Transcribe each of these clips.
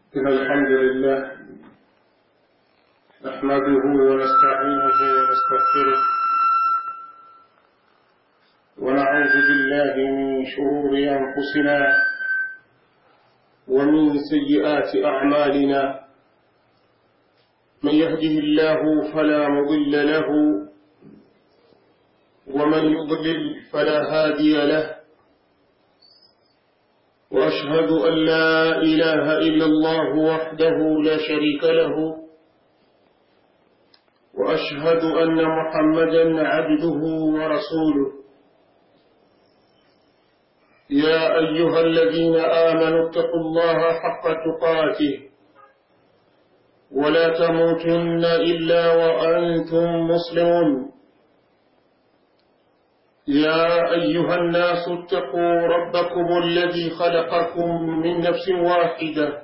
إن الحمد لله نحمده ونستعينه ونستغفره ونعوذ بالله من شرور أنفسنا ومن سيئات أعمالنا من يهده الله فلا مضل له ومن يضلل فلا هادي له وأشهد أن لا إله إلا الله وحده لا شريك له وأشهد أن محمدا عبده ورسوله يا أيها الذين آمنوا اتقوا الله حق تقاته ولا تموتن إلا وأنتم مسلمون يا أيها الناس اتقوا ربكم الذي خلقكم من نفس واحدة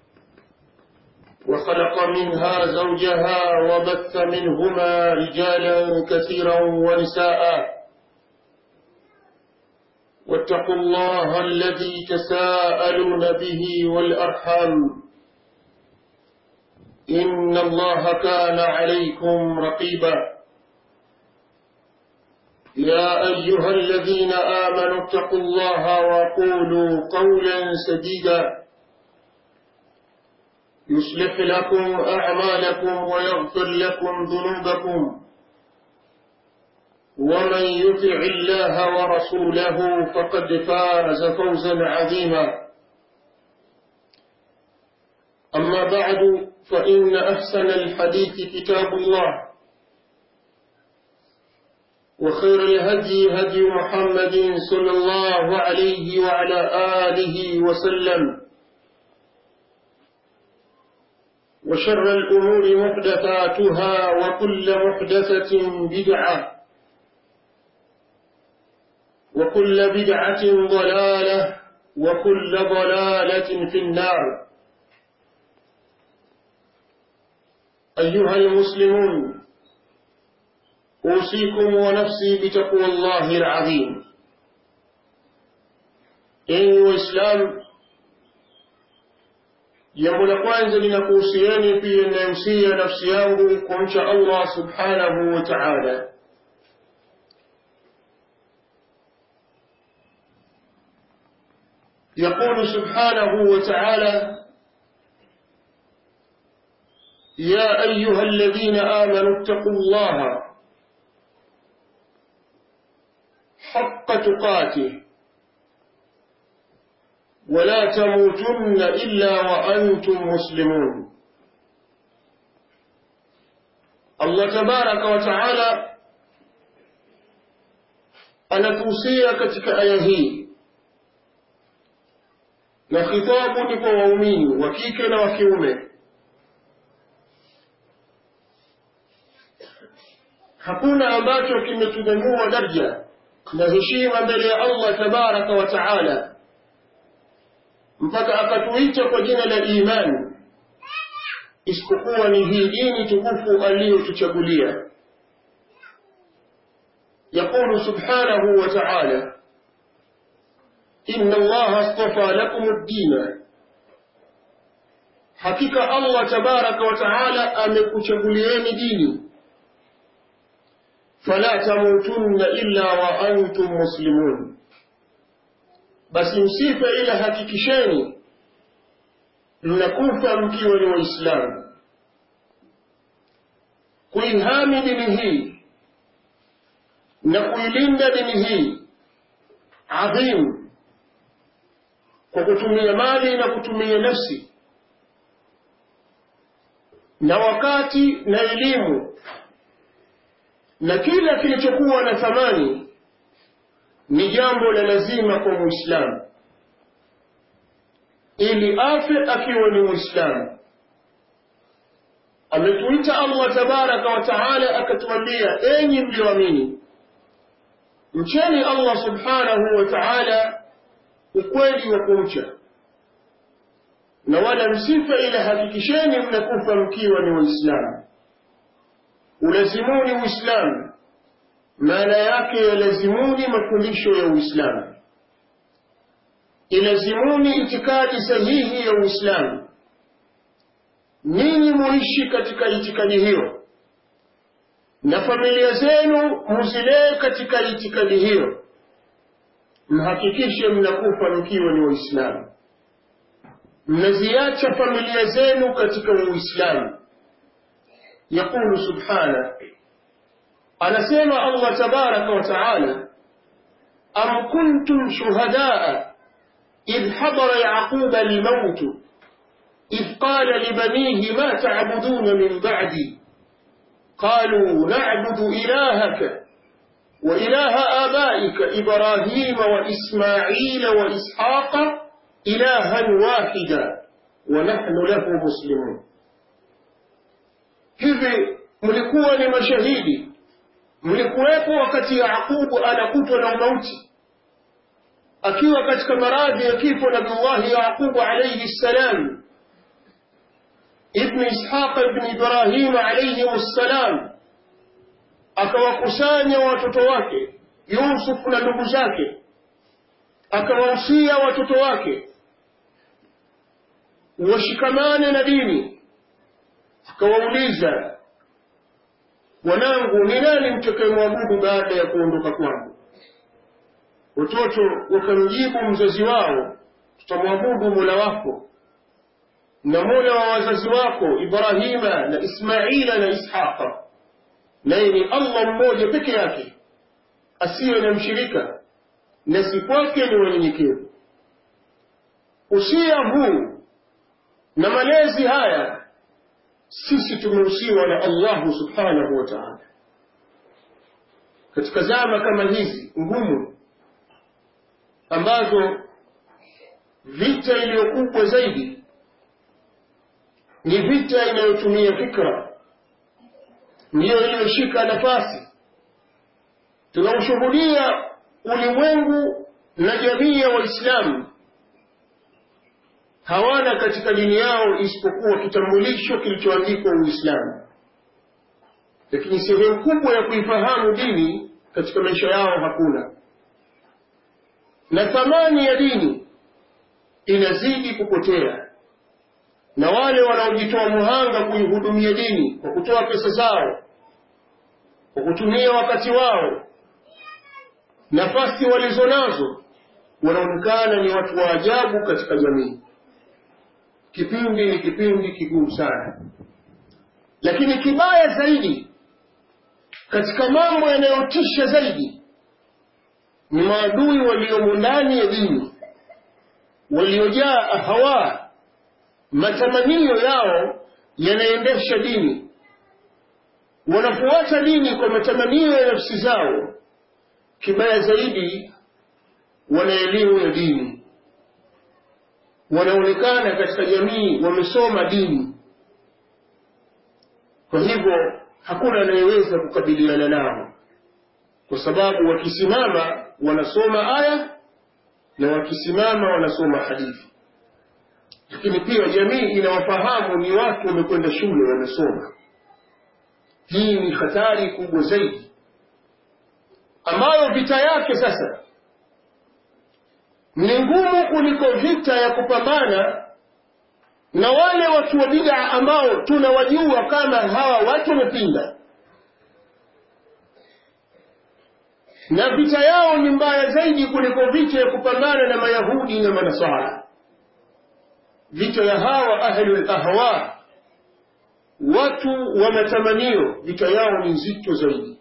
وخلق منها زوجها وبث منهما رجالا كثيرا ونساء واتقوا الله الذي تساءلون به والأرحام إن الله كان عليكم رقيبا يا أيها الذين آمنوا اتقوا الله وقولوا قولا سديدا يصلح لكم أعمالكم ويغفر لكم ذنوبكم ومن يطع الله ورسوله فقد فاز فوزا عظيما أما بعد فإن أحسن الحديث كتاب الله وخير الهدي هدي محمد صلى الله عليه وعلى آله وسلم وشر الأمور محدثاتها وكل محدثة بدعة وكل بدعة ضلالة وكل ضلالة في النار أيها المسلمون أوصيكم ونفسي بتقوى الله العظيم enyi waislamu jambo la kwanza linakuhusieni pia inayohusia nafsi yangu kumcha allah subhanahu wa taala يقول سبحانه وتعالى يا أيها الذين آمنوا اتقوا الله حق تقاته ولا تموتن إلا وأنتم مسلمون الله تبارك وتعالى anatuhusia katika aya hii na khitabu ni kwa waumini wa kike na wa kiume hakuna ambacho kimetunyanyua daraja na heshima mbele ya Allah tabaraka wa taala mpaka akatuita kwa jina la imani isipokuwa ni hii dini tukufu aliyotuchagulia يقول سبحانه وتعالى إن الله اصطفى لكم الدين حقيقة الله تبارك وتعالى أمكتشغلين ديني فلا تموتن إلا وأنتم مسلمون basi msife ila hakikisheni mnakufa mkiwa ni waislamu kuihami dini hii na kuilinda dini hii adhimu kwa kutumia mali na kutumia nafsi na wakati na elimu na kila kilichokuwa na thamani ni jambo la lazima kwa muislamu ili afe akiwa ni muislamu ametuita allah tabaraka wa taala akatuambia enyi mlioamini mcheni allah subhanahu wa taala ukweli wa kumcha na wala msife ila hakikisheni mnakufa mkiwa ni waislamu ulazimuni uislamu maana yake yalazimuni mafundisho ya uislamu ilazimuni itikadi sahihi ya uislamu ninyi muishi katika itikadi hiyo na familia zenu muzilee katika itikadi hiyo mhakikishe mnakufa mkiwa ni waislamu mnaziacha familia zenu katika uislamu yaqulu subhana anasema allah tabaraka wa taala am kuntum shuhadaa idh hadara yaquba almautu إذ قال لبنيه ما تعبدون من بعدي قالوا نعبد إلهك وإله آبائك إبراهيم وإسماعيل وإسحاق إلها واحدا ونحن له مسلمون hivi mlikuwa ni mashahidi mlikuwepo wakati yaqubu anakutwa na umauti akiwa katika maradhi ya kifo nabiullahi yaqubu alaihi ssalam ibn ishaqa ibn ibrahima alaihim ssalam akawakusanya watoto wake yusuf na ndugu zake akawahusia watoto wake washikamane na dini akawauliza wanangu ni nani mtakayemwabudu baada ya kuondoka kwangu watoto wakamjibu mzazi wao tutamwabudu mola wako na mola wa wazazi wako ibrahima na ismaila na ishaqa naye ni allah mmoja peke yake asiye na mshirika na si kwake ni wanyenyekevu usia huu na malezi haya sisi tumehusiwa na allahu subhanahu wa taala katika zama kama hizi ngumu ambazo vita iliyokubwa zaidi ni vita inayotumia fikra ndiyo iliyoshika nafasi tunaushuhudia ulimwengu na jamii ya waislamu hawana katika dini yao isipokuwa kitambulisho kilichoandikwa uislamu lakini sehemu kubwa ya kuifahamu dini katika maisha yao hakuna na thamani ya dini inazidi kupotea na wale wanaojitoa muhanga kuihudumia dini kwa kutoa pesa zao kwa kutumia wakati wao nafasi walizo nazo wanaonekana ni watu wa ajabu katika jamii kipindi ni kipindi kigumu sana lakini kibaya zaidi katika mambo yanayotisha zaidi ni maadui waliomo ndani ya dini waliojaa hawa matamanio yao yanaendesha dini wanafuata dini kwa matamanio ya nafsi zao kibaya zaidi wana elimu ya dini wanaonekana katika jamii wamesoma dini kwa hivyo hakuna anayeweza kukabiliana nao kwa sababu wakisimama wanasoma aya na wakisimama wanasoma hadithi lakini pia jamii inawafahamu ni watu wamekwenda shule wamesoma hii ni hatari kubwa zaidi ambayo vita yake sasa ni ngumu kuliko vita ya kupambana na wale watu wa bid'a ambao tunawajua kama hawa watu wamepinda na vita yao ni mbaya zaidi kuliko vita ya kupambana na mayahudi na manasara vita ya hawa ahlu ahwa watu wa matamanio vita yao ni nzito zaidi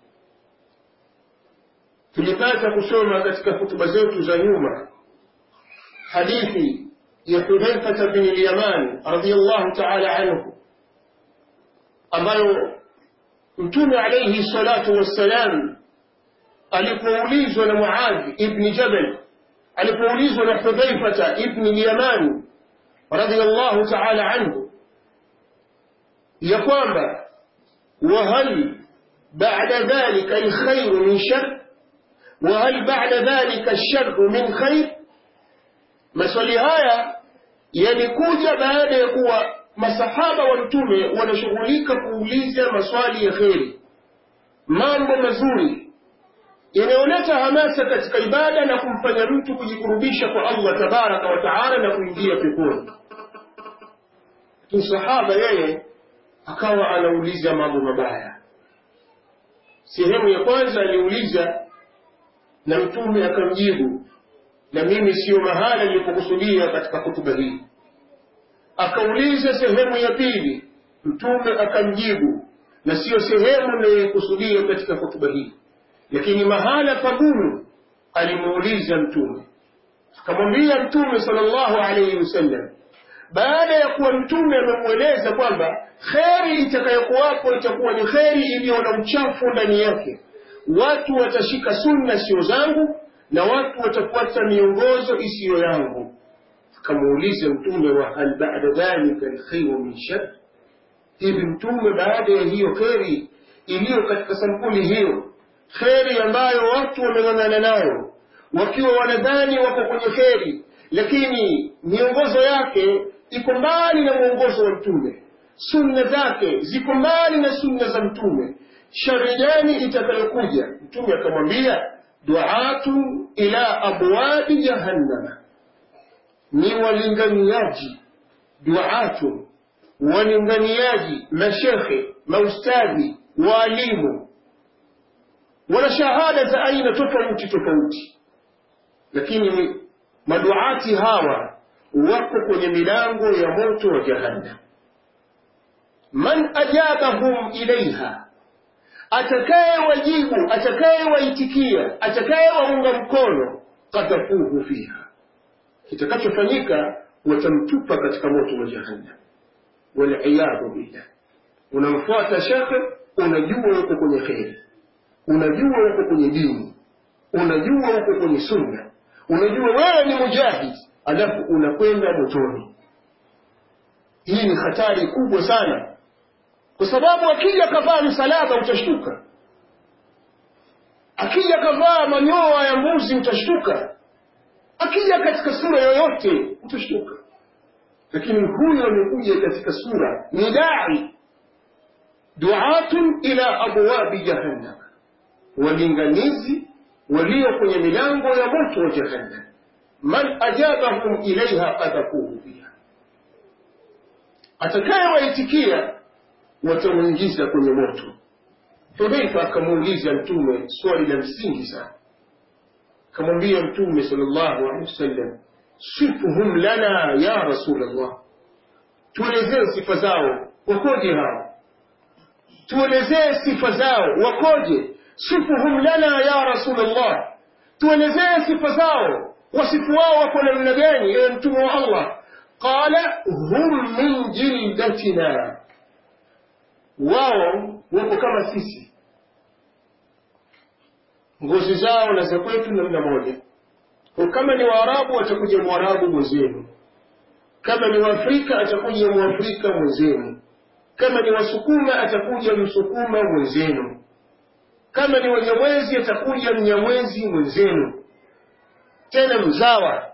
tulipata kusoma katika hutuba zetu za nyuma hadithi ya hudhaifata bin lyaman radiallahu taala anhu ambayo mtume alaihi salatu wassalam alipoulizwa na muadhi ibni jabal alipoulizwa na hudhaifata ibni lyamani radiallahu taala anhu ya kwamba wahal bada dhalika alkhairu min shar wahal bada dhalika alsharu min khair maswali haya yalikuja baada ya kuwa masahaba wa mtume wanashughulika kuuliza maswali ya kheri mambo mazuri yanayoleta hamasa katika ibada na kumfanya mtu kujikurubisha kwa allah tabaraka wa taala na kuingia peponi sahaba yeye akawa anauliza mambo mabaya sehemu ya kwanza aliuliza na mtume akamjibu na mimi siyo mahala nilipokusudia katika hutuba hii akauliza sehemu ya pili mtume akamjibu na siyo sehemu niliyokusudia katika hotuba hii lakini mahala pagumu alimuuliza mtume akamwambia mtume sallallahu alaihi wasallam baada ya kuwa mtume amemweleza kwamba kheri itakayokuwapo itakuwa ni kheri iliyo na uchafu ndani yake watu watashika sunna sio zangu na watu watafuata miongozo isiyo yangu akamuuliza mtume wa hal bada dhalika alkhairu min shar hivi mtume baada ya hiyo kheri iliyo katika sampuli hiyo kheri ambayo watu wameng'ang'ana nayo wakiwa wanadhani wako kwenye kheri lakini miongozo yake iko mbali na mwongozo wa mtume sunna zake ziko mbali na sunna za mtume shari gani itakayokuja mtume akamwambia duatu ila abwabi jahannama ni walinganiaji duatu walinganiaji mashekhe maustadhi waalimu wana shahada za aina tofauti tofauti lakini maduati hawa wako kwenye milango ya moto wa jahannam man ajabahum ilaiha atakayewajibu atakayewaitikia atakayewaunga mkono qadhafuhu fiha kitakachofanyika watamtupa katika moto wa jahannam waliyadhu billah unamfuata shekhe unajua uko kwenye kheri unajua uko kwenye dini unajua uko kwenye sunna unajua wewe ni mujahid alafu unakwenda motoni hii ni hatari kubwa sana kwa sababu akija kavaa msalaba utashtuka akija kavaa manyoa ya mbuzi utashtuka akija katika sura yoyote utashtuka lakini huyo amekuja katika sura ni dai duatun ila abwabi jahannam walinganizi walio kwenye milango ya moto wa jahannam man ajabahum ilaiha qadhafuhu fiha atakayewaitikia watamuingiza kwenye moto hudhaifa akamuuliza mtume swali la msingi sana akamwambia mtume sallallahu alaihi wasallam sifuhum lana ya rasulllah tuelezee sifa zao wakoje hao tuelezee sifa zao wakoje sifuhum lana ya rasulllah tuelezee sifa zao wasifu wao wako namna gani ewe mtume wa allah qala hum min jildatina wao wako kama sisi ngozi zao na za kwetu namna moja kwa kama ni waarabu atakuja mwarabu mwenzenu kama ni waafrika atakuja mwafrika mwenzenu kama ni wasukuma atakuja msukuma mwenzenu kama ni wanyamwezi atakuja mnyamwezi mwenzenu tena mzawa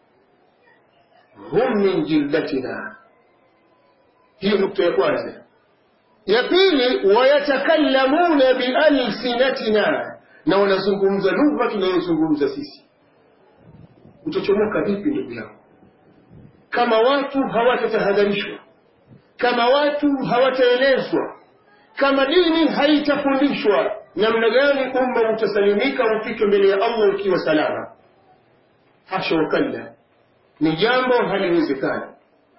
hum min jildatina hiyo nukta ya kwanza ya pili wayatakallamuna bialsinatina na wanazungumza lugha tunayozungumza sisi utachomoka vipi ndugu yangu kama watu hawatatahadharishwa kama watu hawataelezwa kama dini haitafundishwa namna gani umma utasalimika ufike mbele ya allah ukiwa salama hasha wakalla ni jambo haliwezekani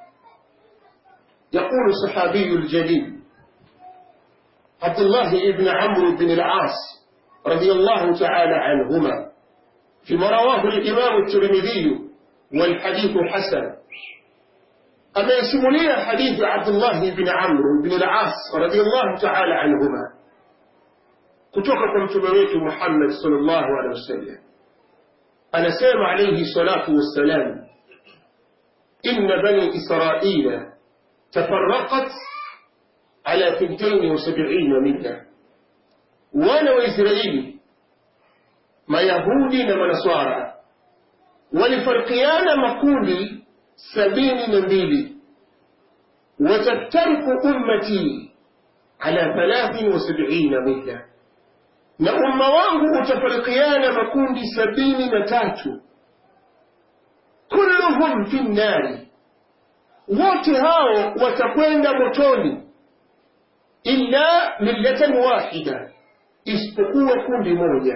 يقول الصحابي الجليل عبد الله بن عمرو بن العاص رضي الله تعالى عنهما فيما رواه الإمام الترمذي والحديث حسن أما يسموني حديث عبد الله بن عمرو بن العاص رضي الله تعالى عنهما كتوككم تمويت محمد صلى الله عليه وسلم أنا سام عليه الصلاة والسلام إن بني إسرائيل تفرقت على ثنتين وسبعين ملة وانا وإسرائيل ما يهودي نما نصارى ولفرقيان مقولي سبين نبيلي وتفترق أمتي على ثلاث وسبعين ملة na umma wangu utafarikiana makundi sabini na tatu kulluhum fi nnari wote hao watakwenda motoni illa millatan wahida isipokuwa kundi moja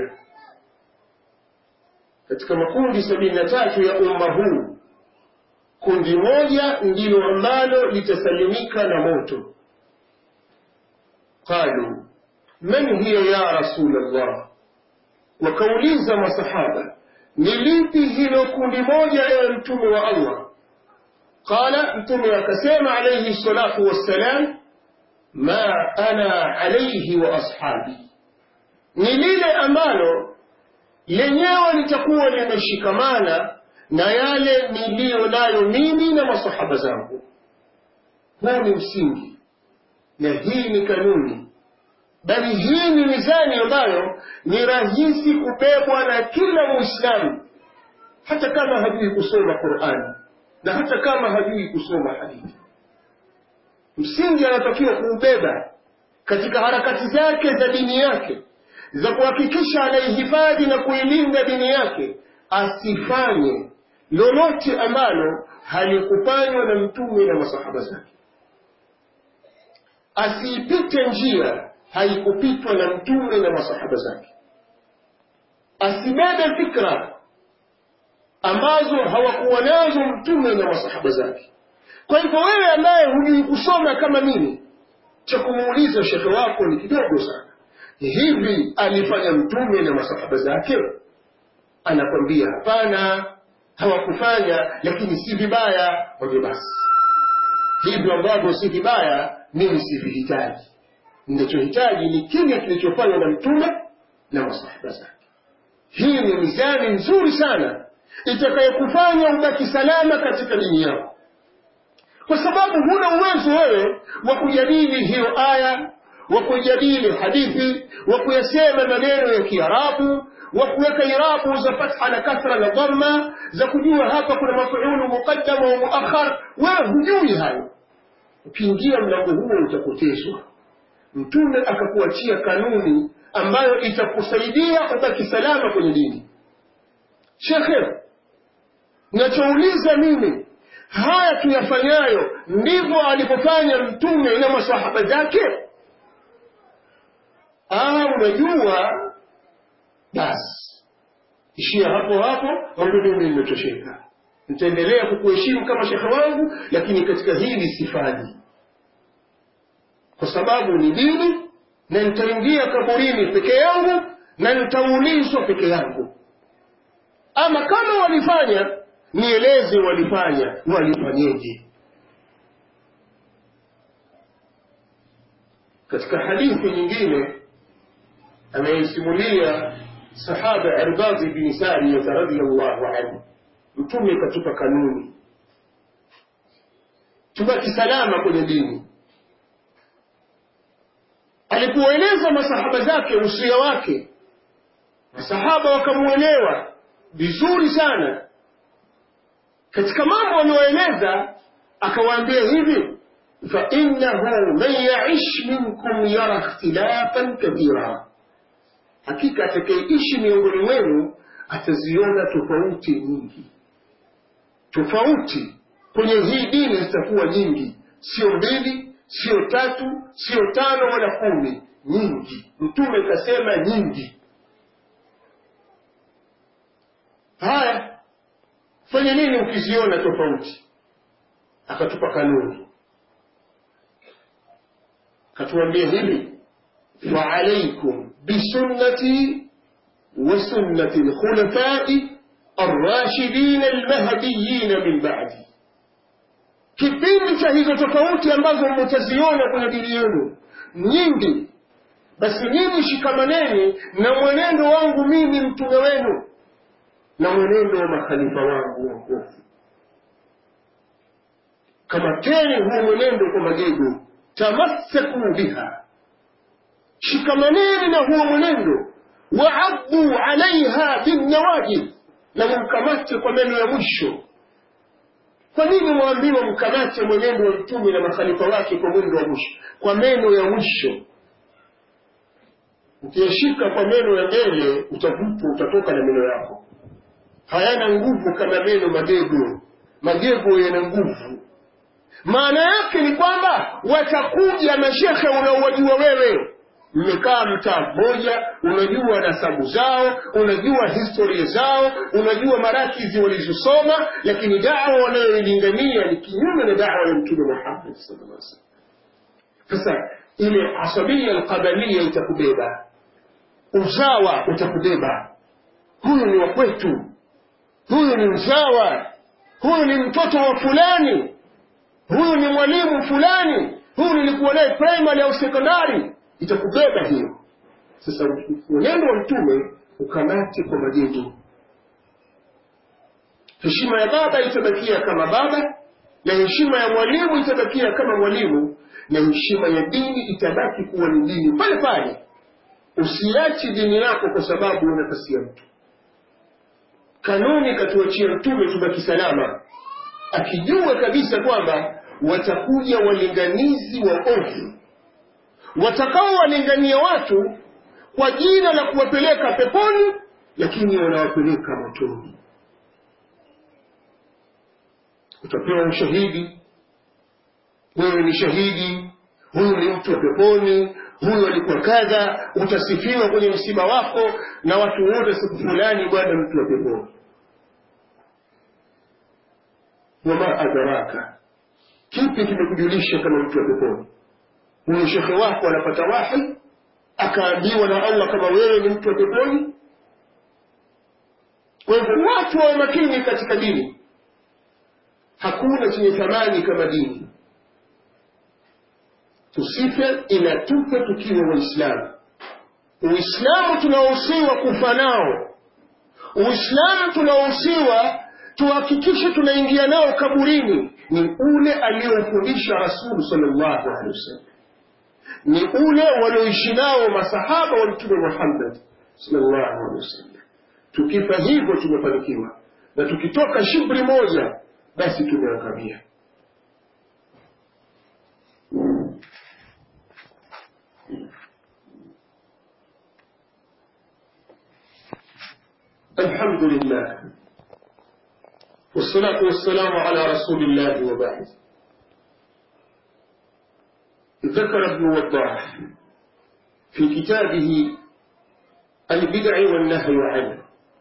katika makundi sabini na tatu ya umma huu kundi moja ndilo ambalo litasalimika na moto qalu man hiya ya rasul allah wakauliza masahaba ni lipi hilo kundi moja ya mtume wa allah qala mtume akasema alayhi salatu wassalam ma ana alayhi wa ashabi ni lile ambalo lenyewe litakuwa limeshikamana na yale niliyo nayo mimi na masahaba zangu huu ni msingi na hii ni kanuni bali hii ni mizani ambayo ni rahisi kubebwa na kila muislamu hata kama hajui kusoma qurani na hata kama hajui kusoma hadithi msingi anatakiwa kuubeba katika harakati zake za dini yake za kuhakikisha anaihifadhi na kuilinda dini yake asifanye lolote ambalo halikufanywa na mtume na masahaba zake asiipite njia haikupitwa na mtume na masahaba zake asibebe fikra ambazo hawakuwa nazo mtume na masahaba zake kwa hivyo wewe ambaye hujui kusoma kama mimi cha kumuuliza shekhe wako ni kidogo sana hivi alifanya mtume na masahaba zake anakwambia hapana hawakufanya lakini si vibaya mwambie basi hivyo ambavyo si vibaya mimi sivihitaji ninachohitaji ni kile kilichofanywa na mtume na masahaba zake hii ni mizani nzuri sana itakayokufanya ubaki salama katika dini yako kwa sababu huna uwezo wewe wa kujadili hiyo aya wa kujadili hadithi wa kuyasema maneno ya kiarabu wa kuweka irabu za fatha na kasra na dhamma za kujua hapa kuna mafuulu muqaddama wa muakhar wewe hujui hayo ukiingia mlango huo utapotezwa mtume akakuachia kanuni ambayo itakusaidia ubaki salama kwenye dini shekhe nachouliza mimi haya tuyafanyayo ndivyo alivyofanya mtume na masahaba zake ah unajua basi ishia hapo hapo mambo mimi nimetosheka nitaendelea kukuheshimu kama shekhe wangu lakini katika hili sifaji kwa sababu ni dini na nitaingia kaburini peke yangu na nitaulizwa peke yangu ama kama walifanya nieleze walifanya walifanyeje katika hadithi nyingine ameisimulia sahaba irbadhi bni sariyata radiallahu anhu mtume katupa kanuni tubaki salama kwenye dini alipoeleza masahaba zake usia wake masahaba wakamwelewa vizuri sana katika mambo aliyoeleza akawaambia hivi fainahu man yaish minkum yara ikhtilafan kathira hakika atakayeishi miongoni mwenu ataziona tofauti nyingi tofauti kwenye hii dini zitakuwa nyingi sio mbili sio tatu sio tano wala kumi nyingi mtume kasema nyingi haya fanya nini ukiziona tofauti akatupa kanuni akatuambia hivi faalaikum bisunnati وسنة الخلفاء الراشدين المهديين من بعدي kipindi cha hizo tofauti ambazo mtaziona kwenye dini yenu nyingi basi nyinyi shikamaneni na mwenendo wangu mimi mtume wenu na mwenendo wa makhalifa wangu waongofu kamateni huo mwenendo kwa magego tamassaku biha shikamaneni na huo mwenendo waaddu alaiha binnawajid na mumkamate kwa meno ya mwisho kwa nini mwambiwa mkamate mwenendo wa mtume na makhalifa wake kwa mwendo wa mwisho kwa meno ya mwisho ukiyashika kwa meno ya mbele utavutwa utatoka na meno yako hayana nguvu kama meno magego magego yana nguvu maana yake ni kwamba watakuja mashekhe unaowajua wewe mmekaa mtaa mmoja unajua nasabu zao unajua historia zao unajua marakizi walizosoma lakini dawa wanayoilingania ni kinyume na dawa ya mtume muhammad sallallahu alaihi wasallam sasa ile asabia alqabalia itakubeba uzawa utakubeba huyu ni wa kwetu huyu ni mzawa huyu ni mtoto wa fulani huyu ni mwalimu fulani huyu nilikuwa naye primary au sekondari itakubeba hiyo sasa mwenendo wa mtume ukamate kwa majendo heshima ya baba itabakia kama baba na heshima ya mwalimu itabakia kama mwalimu na heshima ya dini itabaki kuwa ni dini pale pale usiachi dini yako kwa sababu unakasia mtu kanuni katuachia mtume tubaki salama akijua kabisa kwamba watakuja walinganizi wa ovyo watakaowalingania watu kwa jina la kuwapeleka peponi lakini wanawapeleka motoni utapewa ushahidi wewe ni shahidi huyu ni mtu wa peponi huyu alikuwa kadha utasifiwa kwenye msiba wako na watu wote siku fulani bwana mtu wa peponi wama adraka kipi kimekujulisha kama mtu wa peponi huyo shekhe wako anapata wahi akaambiwa na allah kama wewe ni mtu wa peponi kwa hivyo watu wawe makini katika dini hakuna chenye thamani kama dini tusife ila tufe tukiwa waislamu uislamu tunaohusiwa kufa nao uislamu tunaohusiwa tuhakikishe tunaingia nao kaburini ni ule aliofundisha rasulu salllahu alehi wasallam ni ule walioishi nao masahaba wa mtume muhammad salllahu alehi wasallam tukifa hivyo tumefanikiwa na tukitoka shibri moja basi tumeangamia الحمد لله والصلاة والسلام على رسول الله وبعد ذكر ابن وضاح في كتابه البدع والنهي عنه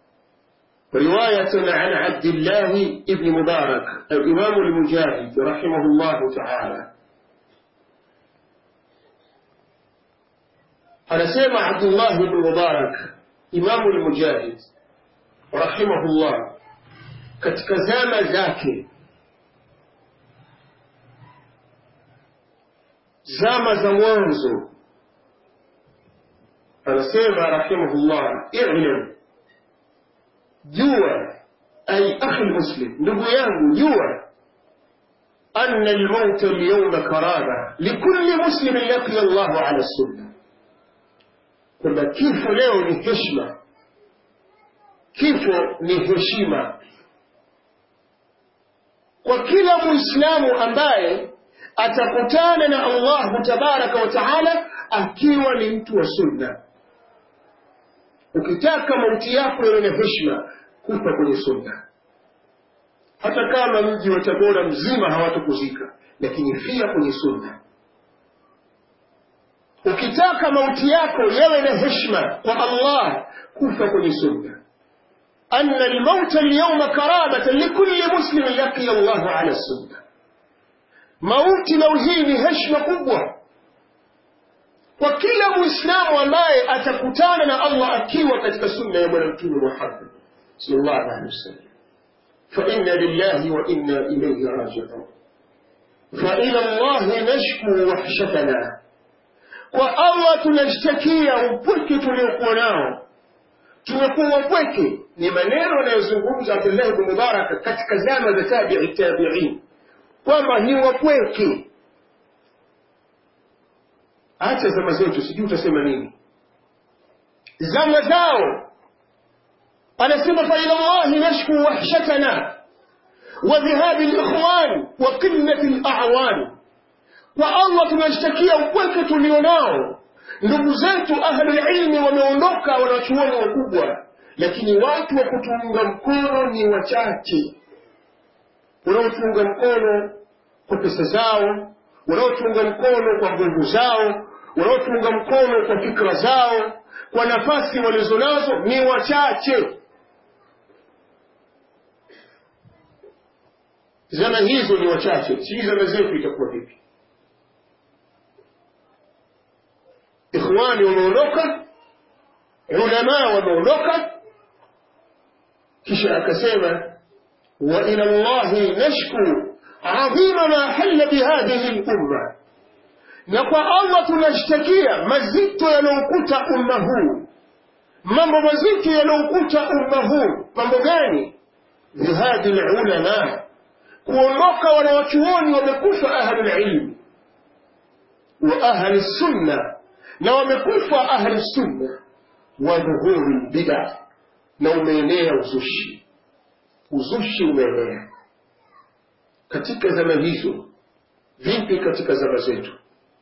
رواية عن عبد الله ابن مبارك الإمام المجاهد رحمه الله تعالى أنا سمع عبد الله بن مبارك إمام المجاهد رحمه الله katika zama zake zama za mwanzo anasema rahimahullah ilam jua ay akhi muslim ndugu yangu jua أن الموت اليوم كرامة لكل مسلم لقي الله على السنة kwamba kifo leo ni heshima kifo ni heshima kwa kila muislamu ambaye atakutana na allahu tabaraka wa taala akiwa ni mtu wa sunna ukitaka mauti yako yawe na heshima kufa kwenye sunna hata kama mji wa tabora mzima hawatakuzika lakini fia kwenye sunna ukitaka mauti yako yawe na heshima kwa allah kufa kwenye sunna أن الموت اليوم كرامة لكل مسلم لقي الله على السنة موت لو هي هشمة قبوة وكل مسلم ambaye atakutana na Allah akiwa katika sunna ya bwana mtume Muhammad sallallahu alaihi wasallam فإنا لله وإنا إليه راجعون فإلى الله نشكو وحشتنا والله tunashtakia upweke tuliokuwa nao tumekuwa wapweke ni maneno anayozungumza abdullah bnu mubaraka katika zama za tabii tabiin kwamba ni wapweke hata zama zetu sijui utasema nini zama zao anasema faila llahi nashku wahshatana wa dhihabi likhwan wa qillati lawan kwa allah tunashtakia upweke tulionao ndugu zetu ahlulilmi wameondoka wanachuoni wakubwa lakini watu wa kutuunga mkono ni wachache unaotuunga mkono kwa pesa zao wanaotunga mkono kwa nguvu zao wanaotunga mkono kwa fikra zao kwa nafasi walizonazo ni wachache zama hizo ni wachache sijui zama zetu itakuwa vipi ikhwani wameondoka ulamaa wameondoka kisha akasema wa ila llahi nashku adhima ma halla bihadhihi lumma na kwa allah tunashtakia mazito yanayokuta umma huu mambo mazito yanayokuta umma huu mambo gani dhihadi lulama kuondoka wanawachuoni wamekufa ahlulilmi wa ahli sunna na wamekufa ahli sunna wa dhuhuri lbida na umeenea uzushi uzushi umeenea katika zama hizo vipi katika zama zetu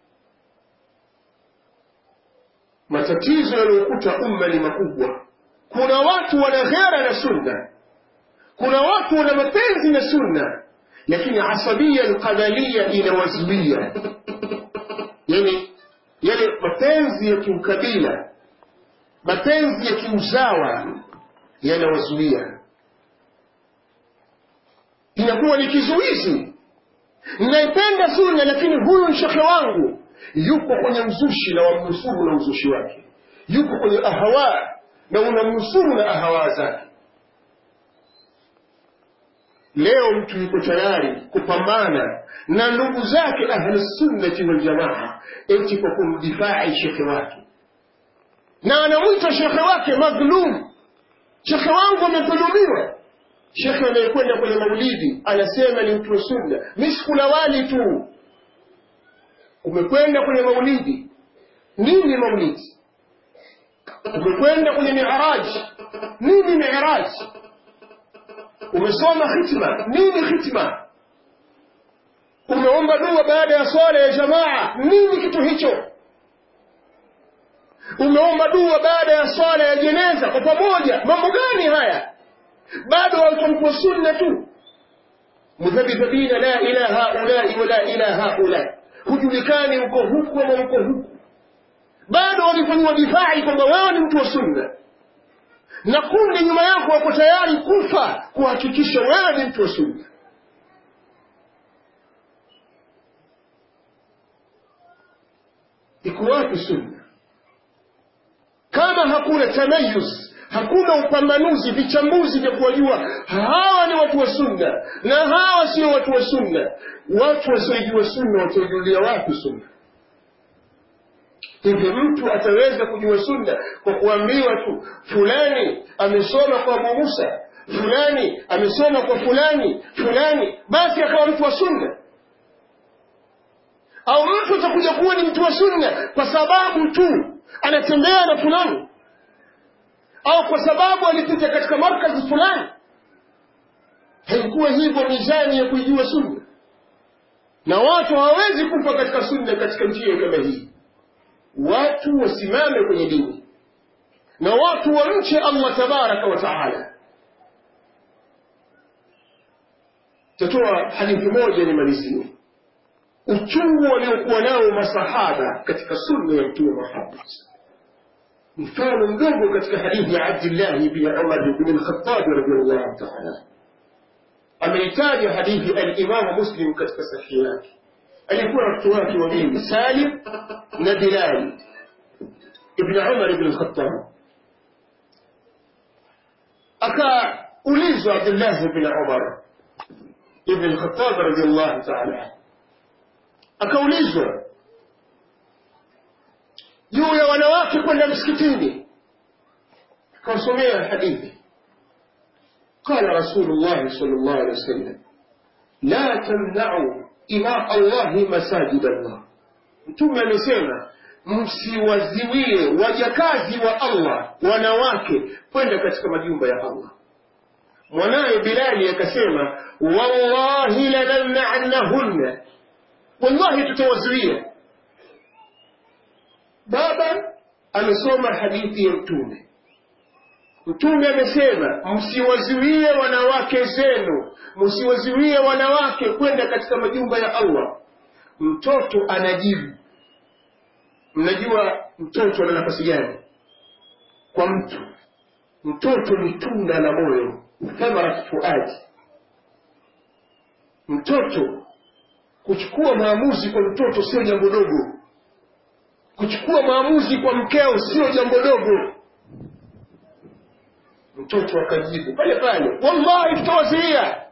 matatizo yaliyokuta umma ni makubwa kuna watu wana ghera na sunna kuna watu wana mapenzi na sunna lakini asabia alqabalia inawazuia yani yale mapenzi ya kiukabila mapenzi ya kiuzawa yanawazuia inakuwa ni kizuizi ninaipenda sunna lakini huyu ni shekhe wangu yuko kwenye mzushi na wamnusuru na uzushi wake yuko kwenye ahawa na unamnusuru na ahawa zake leo mtu yuko tayari kupambana na ndugu zake ahlusunnati waljamaa eti kwa kumdifai shekhe wake na anamwita shekhe wake madhlum shekhe wangu amedhulumiwa shekhe anayekwenda kwenye maulidi anasema ni mtu wa sunna mi sikula wali tu umekwenda kwenye maulidi nini maulidi umekwenda kwenye miraji nini miraji umesoma khitma nini khitma umeomba dua baada ya swala ya jamaa nini kitu hicho umeomba dua baada ya swala ya jeneza kwa pamoja mambo gani haya bado watamkuwa sunna tu mudhabidhabina la ila haulai wala ila haulai hujulikani uko huku ama uko huku bado wamefanyiwa difai kwamba wewe ni mtu wa sunna na kundi nyuma yako wako tayari kufa kuhakikisha wewe ni mtu wa sunna iko wapi sunna kama hakuna tamayuz hakuna upambanuzi vichambuzi vya kuwajua hawa ni watu wa sunna na hawa sio watu wa sunna watu wasiojua sunna wataijulia wapi sunna hivi mtu ataweza kujua sunna kwa kuambiwa tu fulani amesoma kwa abu musa fulani amesoma kwa fulani fulani basi akawa mtu wa sunna au mtu atakuja kuwa ni mtu wa sunna kwa sababu tu anatembea na fulani au kwa sababu alipita katika markazi fulani haikuwa hivyo mizani ya kuijua sunna na watu hawawezi kufa katika sunna katika njia kama hii watu wasimame kwenye dini na watu wamche allah tabaraka wa taala tatoa hadithi moja nimalizie uchungu waliokuwa nao masahaba katika sunna ya mtume muhammad mfano mdogo katika hadithi ya abdillahi bni umar bni lkhatabi radiallahu taala ameitaja hadithi alimamu muslim katika sahihi yake alikuwa na watoto wake wawili salim na bilal ibn umar ibn lkhatab akaulizwa abdullahi bn umar ibn lkhatab radiallahu taala akaulizwa juu ya wanawake kwenda msikitini akawasomea hadithi قال رسول الله صلى الله عليه وسلم لا تمنعوا إماء الله مساجد الله mtume amesema msiwaziwie wajakazi wa allah wanawake kwenda katika majumba ya allah mwanaye bilali akasema wallahi lanamna'annahunna wallahi tutawazuia baba amesoma hadithi ya mtume mtume amesema msiwazuie wanawake zenu msiwazuie wanawake kwenda katika majumba ya allah mtoto anajibu mnajua mtoto ana nafasi gani kwa mtu mtoto ni tunda la moyo thamarat fuadi mtoto kuchukua maamuzi kwa mtoto sio jambo dogo kuchukua maamuzi kwa mkeo sio jambo dogo mtoto akajibu pale pale wallahi tutawazuia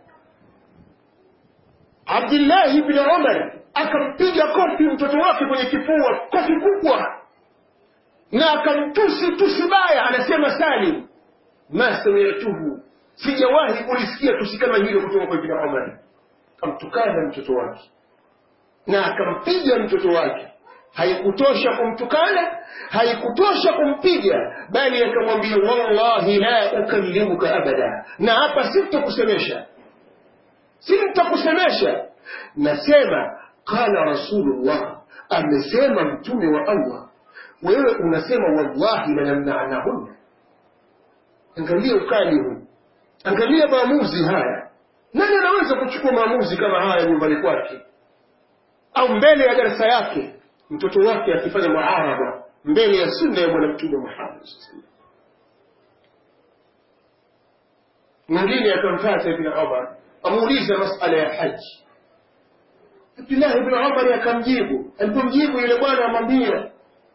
abdillahi bni umar akampiga kofi mtoto wake kwenye kifua kofi kubwa na akamtusi tusi baya anasema salim ma samituhu sijawahi kulisikia tusi kama hilo kutoka kwa ibni umar akamtukana mtoto wake na akampiga mtoto wake haikutosha kumtukana haikutosha kumpiga bali akamwambia wallahi la ukallimuka abada na hapa sitakusemesha sitakusemesha nasema qala rasulullah amesema mtume wa allah wewe unasema wallahi lanamnanahunna angalia ukali huu angalia maamuzi haya nani anaweza kuchukua maamuzi kama haya nyumbani kwake au mbele ya darasa yake mtoto wake akifanya muaraba mbele ya sunna ya bwana mtume muhammad mwingine akamfata ibn umar amuuliza masala ya haji abdullah ibn umar akamjibu alipomjibu yule bwana amwambia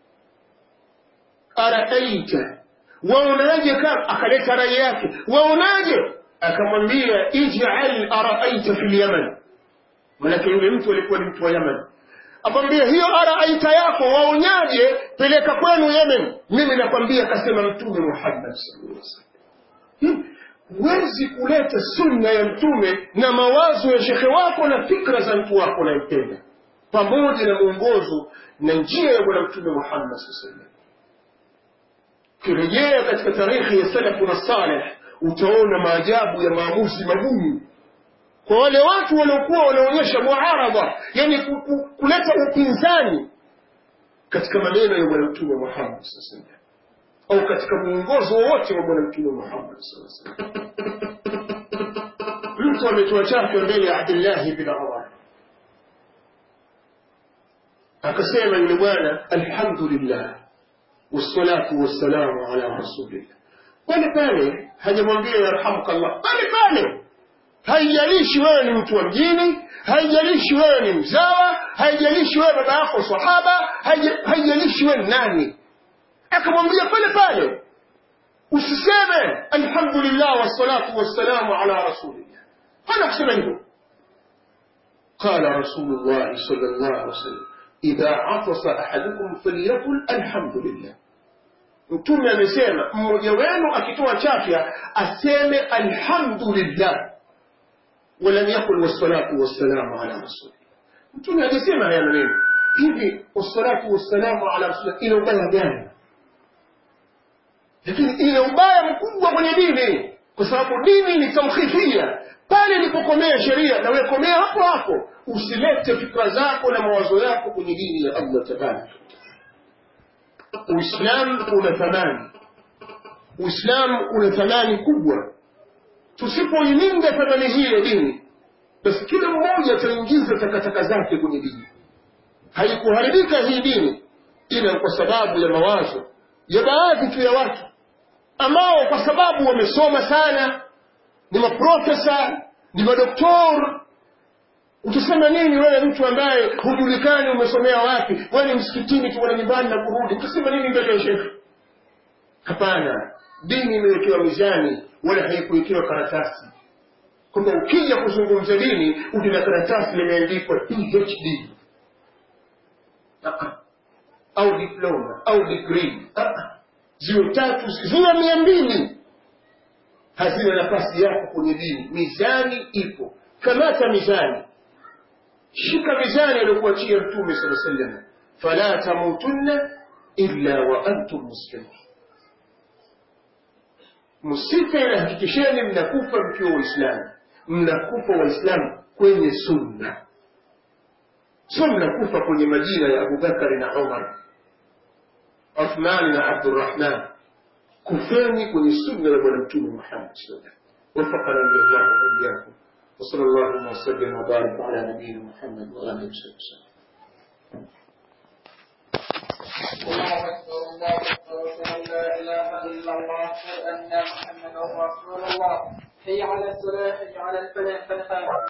araaita waonaje kama akaleta rai yake waonaje akamwambia ij'al araaita fil yaman manake yule mtu alikuwa ni mtu wa yaman akwambia hiyo araaita yako waonyaje peleka kwenu yemen mimi nakwambia kasema mtume muhammad sallallahu alaihi wasallam huwezi kuleta sunna ya mtume na mawazo ya shekhe wako na fikra za mtu wako unampenda pamoja na mwongozo na njia ya bwana mtume muhammad saa sallam ukirejea katika tarikhi ya salafu na saleh utaona maajabu ya maamuzi magumu kwa wale watu waliokuwa wanaonyesha muaradha yani ku, ku, kuleta upinzani katika maneno ya bwana mtume muhammad saa sallam au katika mwongozo wowote wa bwana mtume muhammad saa sallam mtu ametoa chake mbele ya abdillahi bin umar akasema yule bwana alhamdulillah wassalatu wassalamu ala rasulillah pale pale hajamwambia yarhamuka llah pale pale haijalishi wewe ni mtu wa mjini haijalishi wewe ni mzawa haijalishi wewe baba yako sahaba haijalishi wewe nani akamwambia pale pale usiseme alhamdulillah wassalatu wassalamu ala rasulillah hana kusema hivyo قال رسول الله صلى الله عليه وسلم إذا عطس أحدكم فليقل الحمد لله mtume amesema mmoja wenu akitoa chafya aseme alhamdulillah walam yakul wassalatu wassalamu ala rasulillah mtume hajasema haya maneno hivi wassalatu wassalamu ala rasulillah ina ubaya gani lakini ina ubaya mkubwa kwenye dini kwa sababu dini ni tamkhifia pale ilipokomea sheria na wekomea hapo hapo usilete fikra zako na mawazo yako kwenye dini ya allah tabaraka uislamu una thamani uislamu una thamani kubwa tusipoilinda thamani hii ya dini basi kila mmoja ataingiza takataka zake kwenye dini haikuharibika hii dini ila kwa sababu ya mawazo ya baadhi tu ya watu ambao kwa sababu wamesoma sana ni maprofesa ni madoktor utasema nini wewe mtu ambaye hujulikani umesomea wapi wewe ni msikitini tu na nyumbani na kurudi utasema nini mbele ya shekhe hapana dini imewekewa mizani wala haikuwekewa karatasi kwamba ukija kuzungumza dini uje na karatasi limeandikwa phd au diploma au degree ziwe tatu ziwe mia mbili hazina nafasi yako kwenye dini mizani ipo kamata mizani shika mizani aliyokuachia mtume sala sallam fala tamutunna illa wa antum muslimun msife na hakikisheni mnakufa mkiwa waislamu mnakufa waislamu kwenye sunna sio mnakufa kwenye majina ya abubakari na umar uthmani na abdurahman kufeni kwenye sunna ya bwana mtume muhammad sallallahu وفقنا الله واياكم وصلى الله وسلم وبارك على نبينا محمد واله وصحبه وسلم الله أكبر الله أكبر أشهد أن لا إله إلا الله أشهد أن محمدا رسول الله حي على الصلاة حي على الفلاح قد قامت